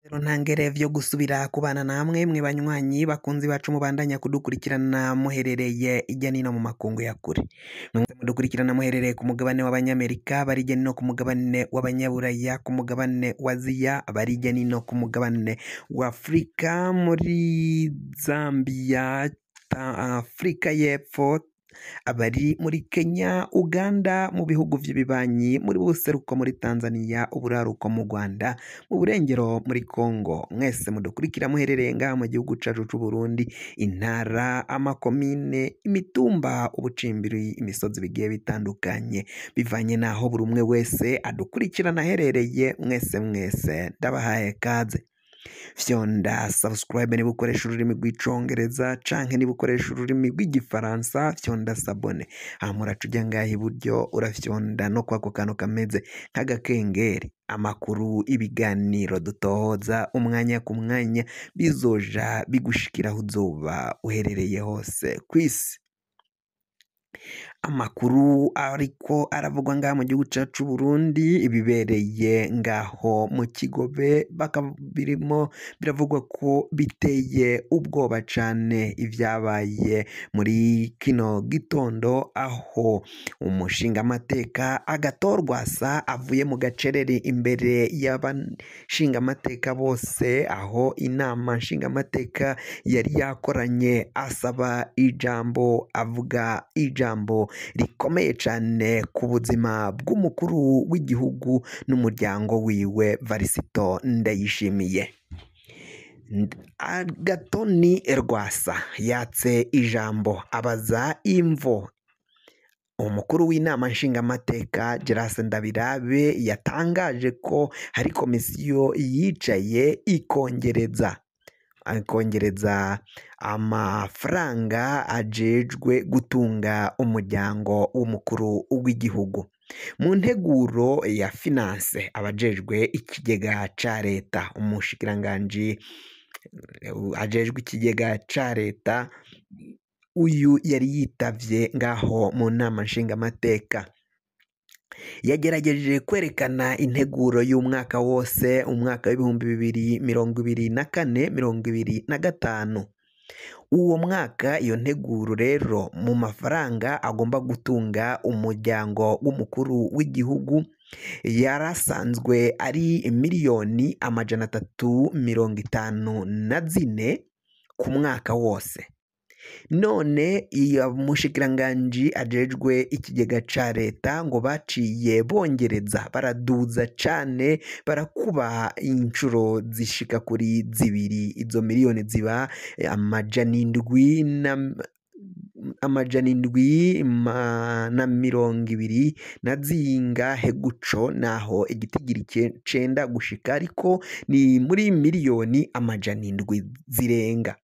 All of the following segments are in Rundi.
Rero ntangere vyo gusubira kubana namwe mwe banywanyi bakunzi bacu mubandanya kudukurikirana muherereye irya nino mu makungu ya kure mwese mudukurikirana muherereye ku mugabane w'abanyamerika bari irya nino ku mugabane w'abanyaburaya ku mugabane wa aziya bari irya nino ku mugabane wa afurika muri zambia ta- afurika y'epfo abari muri Kenya, Uganda, mu bihugu vy'ibibanyi, muri buseruko muri Tanzania, uburaruko mu Rwanda, mu burengero muri Congo. Mwese mudukurikira muherereye ngaha mu gihugu cacu c'u Burundi, intara, amakomine, imitumba, ubucimbiri, imisozi bigiye bitandukanye, bivanye n'aho buri umwe wese adukurikirana aherereye, mwese mwese ndabahaye kaze. Fyonda subscribe niba ukoresha ururimi rw'icongereza canke niba ukoresha ururimi rw'igifaransa fyonda sabone hama uraca uja ngaha iburyo urafyonda no kwako kantu kameze nk'agakengeri amakuru ibiganiro dutohoza umwanya ku mwanya bizoja bigushikira aho uzoba uherereye hose kw'isi amakuru ariko aravugwa ngaha mu gihugu cacu c'u Burundi ibibereye ngaho mu Kigobe bakaba birimo biravugwa ko biteye ubwoba cane ivyabaye muri kino gitondo aho umushingamateka agatorwasa avuye mu gacerere imbere y'abashingamateka bose aho inama nshingamateka yari yakoranye asaba ijambo avuga ijambo rikomeye cane ku buzima bw'umukuru w'igihugu n'umuryango wiwe Varisito Ndayishimiye Agatoni Rwasa yatse ijambo abaza imvo umukuru w'inama nshingamateka Gerase Ndabirabe yatangaje ko hari komisiyo yicaye ikongereza akongereza amafaranga ajejwe gutunga umuryango w'umukuru w'igihugu mu nteguro ya finance abajejwe ikigega ca leta umushikiranganji ajejwe ikigega ca leta uyu yari yitavye ngaho mu nama nshingamateka yagerageje kwerekana integuro y'umwaka wose umwaka w'ibihumbi bibiri mirongo ibiri na kane mirongo ibiri na gatanu uwo mwaka iyo nteguro rero mu mafaranga agomba gutunga umuryango w'umukuru w'igihugu yarasanzwe ari miliyoni amajana atatu mirongo itanu na zine ku mwaka wose none iyo mushikiranganji ajejwe ikigega ca leta ngo baciye bongereza baraduza cane barakuba inshuro zishika kuri zibiri izo miliyoni ziba amajana indwi na amajana indwi ma- na mirongo ibiri na zingahe guco naho igitigiri ce- cenda gushika ariko ni muri miliyoni amajana indwi zirenga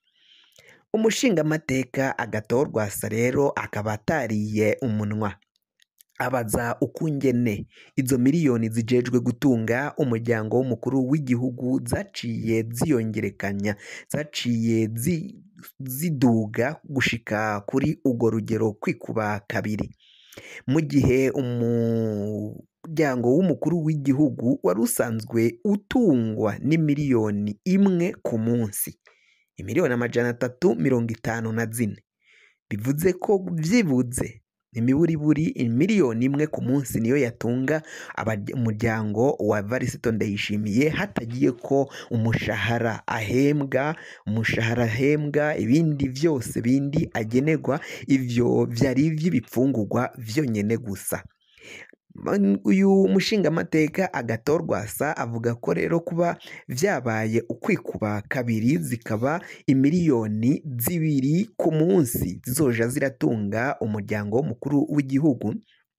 umushingamateka agatorwasa rero akaba atariye umunwa abaza ukungene izo miliyoni zijejwe gutunga umuryango w'umukuru w'igihugu zaciye ziyongerekanya zaciye zi- ziduga gushika kuri urwo rugero kwikuba kabiri mu gihe umuryango w'umukuru w'igihugu wari usanzwe utungwa n'imiliyoni imwe ku munsi imiliyoni amajana atatu mirongo itanu na zine bivuze ko vyibuze imiburiburi miliyoni imwe ku munsi niyo yatunga abaj- umuryango wa Varisito Ndayishimiye hatagiye ko umushahara ahembwa umushahara ahembwa ibindi vyose bindi agenerwa ivyo vyari ivy'ibipfungurwa vyonyene gusa Man- uyu mushingamateka agatorwasa avuga ko rero kuba vyabaye ukwikuba kabiri zikaba imiliyoni zibiri ku munsi zizoja ziratunga umuryango w'umukuru w'igihugu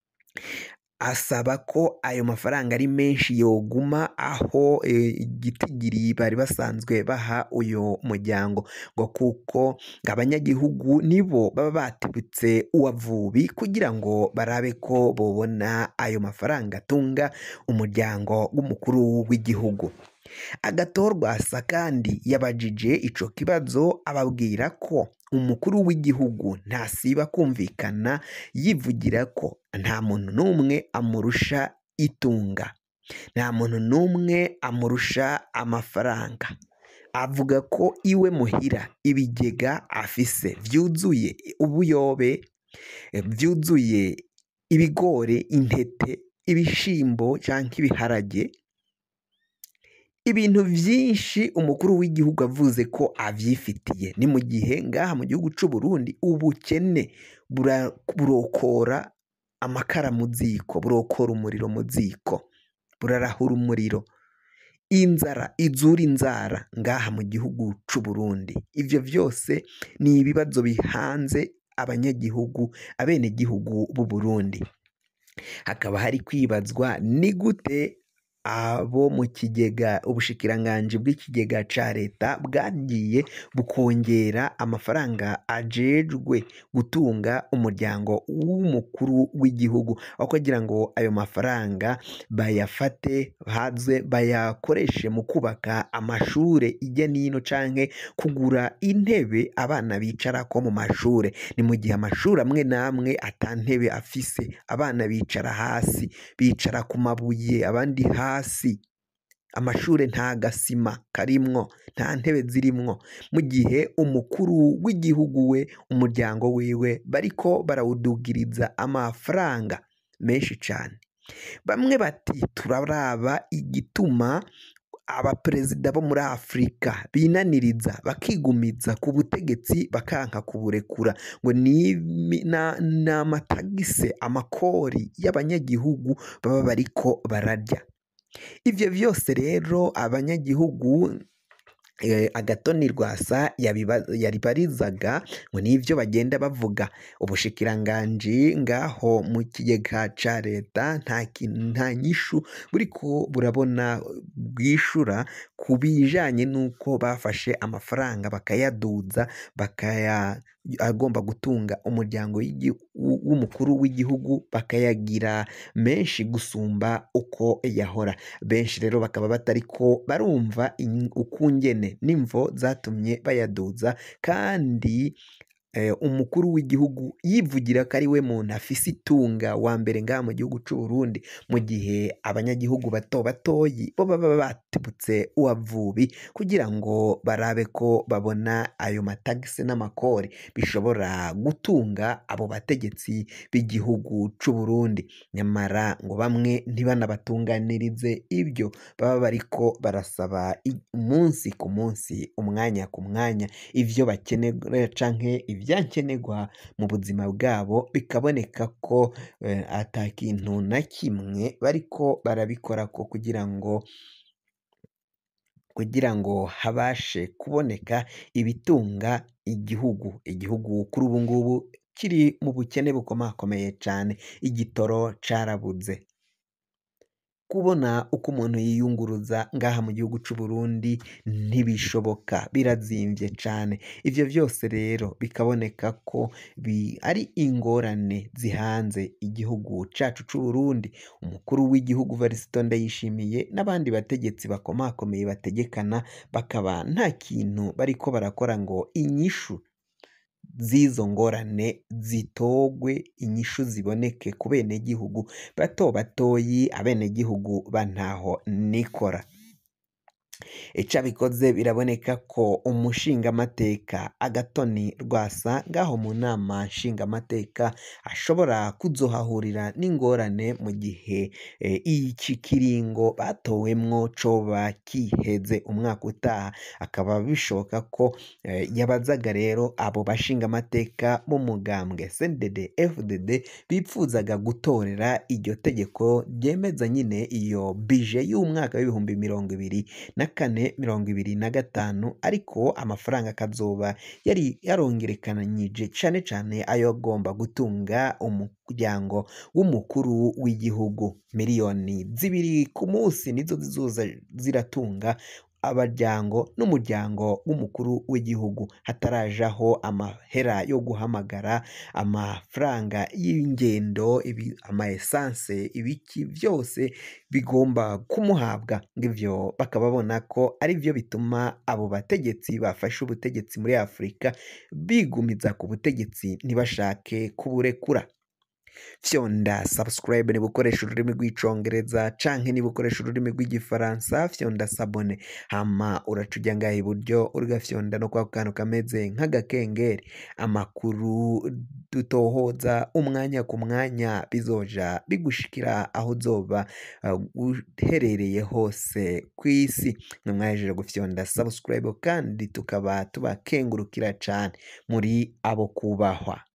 asaba ko ayo mafaranga ari menshi yoguma aho eh, igitigiri bari basanzwe baha uyu muryango ngo kuko ngo abanyagihugu nibo baba batibutse uwavubi kugira ngo barabe ko bobona ayo mafaranga atunga umuryango w'umukuru w'igihugu agatorwasa kandi yabajije ico kibazo ababwira ko umukuru w'igihugu ntasiba kumvikana yivugira ko nta muntu n'umwe amurusha itunga nta muntu n'umwe amurusha amafaranga avuga ko iwe muhira ibigega afise vyuzuye ubuyobe eh, vyuzuye ibigori intete ibishimbo canke ibiharage ibintu vyinshi umukuru w'igihugu avuze ko avyifitiye ni mu gihe ngaha mu gihugu c'u Burundi ubukene bura- burokora amakara mu ziko burokora umuriro mu ziko burarahura umuriro inzara izura inzara ngaha mu gihugu c'u Burundi ivyo vyose ni ibibazo bihanze abanyagihugu abenegihugu b'u Burundi hakaba hari kwibazwa ni gute abo mu kigega ubushikiranganji bw'ikigega ca leta bwagiye bukongera amafaranga ajejwe gutunga umuryango w'umukuru w'igihugu aho kugira ngo ayo mafaranga bayafate haze bayakoreshe mu kubaka amashure ijya n'ino canke kugura intebe abana bicarako mu mashure ni mu gihe amashuri amwe n'amwe ata ntebe afise abana bicara hasi bicara ku mabuye abandi hasi amashure nta gasima karimwo nta ntebe zirimwo mu gihe umukuru w'igihugu we umuryango wiwe bariko barawudugiriza amafaranga menshi cane bamwe bati turaraba igituma abaperezida bo muri afurika binaniriza bakigumiza ku butegetsi bakanka kuburekura ngo ni na- ni amatagise amakori y'abanyagihugu baba bariko bararya ivyo vyose rero abanyagihugu eh, agatoni rwasa yabiba- yaribarizaga ngo nivyo bagenda bavuga ubushikiranganji ngaho mu kigega ca leta nta kintu nta nyishu buriko burabona bwishura ku bijanye n'uko bafashe amafaranga bakayaduza bakaya agomba gutunga umuryango w'igi- w- w'umukuru w'igihugu bakayagira menshi gusumba uko yahora benshi rero bakaba batariko barumva in- ukungene n'imvo zatumye bayaduza kandi eh, umukuru w'igihugu yivugira ko ari we muntu afise itunga wa mbere ngaha mu gihugu c'u Burundi mu gihe abanyagihugu bato batoyi bo baba batibutse uwavubi kugira ngo barabe ko babona ayo matagisi n'amakori bishobora gutunga abo bategetsi b'igihugu c'u Burundi nyamara ngo bamwe ntibanabatunganirize ibyo baba bariko barasaba i- umunsi ku munsi umwanya ku mwanya ivyo bakenera canke ivyankenerwa mu buzima bwabo bikaboneka ko eh, ata kintu na kimwe bariko barabikorako kugira ngo kugira ngo habashe kuboneka ibitunga igihugu igihugu kuri ubu ngubu kiri mu bukene bukomakomeye cane igitoro carabuze kubona uko umuntu yiyunguruza ngaha mu gihugu c'u Burundi ntibishoboka birazimvye cane ivyo vyose rero bikaboneka ko bi ari ingorane zihanze igihugu cacu c'u Burundi umukuru w'igihugu Varisito Ndayishimiye n'abandi bategetsi bakomakomeye bategekana bakaba nta kintu bariko barakora ngo inyishu z'izo ngorane zitogwe inyishu ziboneke ku benegihugu bato batoyi abenegihugu ba ntaho nikora ico abikoze biraboneka ko umushingamateka agatoni rwasa ngaho mu nama nshingamateka ashobora kuzohahurira n'ingorane mu gihe eh, iki kiringo batowemwo coba kiheze umwaka utaha akaba bishoboka ko eh, yabazaga rero abo bashingamateka b'umugambwe CNDD FDD bipfuzaga gutorera iryo tegeko ryemeza nyine iyo bije y'umwaka w'ibihumbi mirongo ibiri na kane mirongo ibiri na gatanu ariko amafaranga akazoba yari yarongerekananyije cane cane ayo agomba gutunga umuryango w'umukuru w'igihugu miliyoni zibiri ku munsi nizo zizoza ziratunga abaryango n'umuryango w'umukuru w'igihugu hatarajaho amahera yo guhamagara amafaranga y'ingendo ibi, ama esanse ibiki vyose bigomba kumuhabwa ngivyo bakaba babona ko ari byo bituma abo bategetsi bafashe ubutegetsi muri Afurika bigumiza ku butegetsi ntibashake kuburekura fyonda subscribe niba ukoresha ururimi rw'icongereza canke niba ukoresha ururimi rw'igifaransa fyonda sabone hama uraca ujya ngaha iburyo urigafyonda no kwa kantu kameze nk'agakengeri amakuru dutohoza umwanya ku mwanya bizoja bigushikira aho uzoba uh, uherereye hose ku isi mwamwahejeje gufyonda subscribe kandi tukaba tubakengurukira cane muri abo kubahwa